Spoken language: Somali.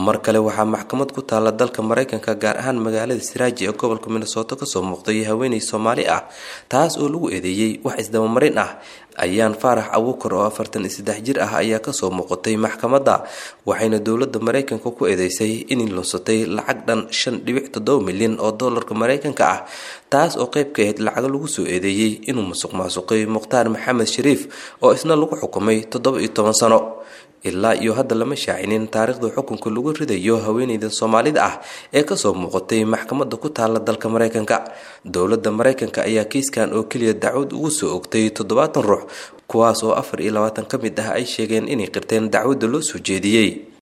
mar kale waxaa maxkamad ku taala dalka maraykanka gaar ahaan magaalada siraaji ee gobolka minnesooto kasoo muuqday haweeney soomaali ah taas oo lagu eedeeyey wax isdabamarin ah ayaan faarax abuukar oo afartan iyo saddex jir ah ayaa kasoo muuqatay maxkamadda waxayna dowladda maraykanka ku eedeysay inay lunsatay lacag dhan shan dhibic toddoba milyan oo doolarka maraykanka ah taas oo qayb ka ahayd lacago lagu soo eedeeyey inuu musuq maasuqay mukhtaar maxamed shariif oo isna lagu xukumay toddoba iyo toban sano ilaa iyo hadda lama shaacinin taariikhda xukunka lagu ridayo haweeneyda soomaalida ah ee kasoo muuqatay maxkamadda ku taala dalka maraykanka dowladda maraykanka ayaa kiiskan oo keliya dacwad ugu soo ogtay toddobaatan ruux kuwaas oo afar iyo labaatan ka mid ah ay sheegeen inay qirteen dacwadda loo soo jeediyey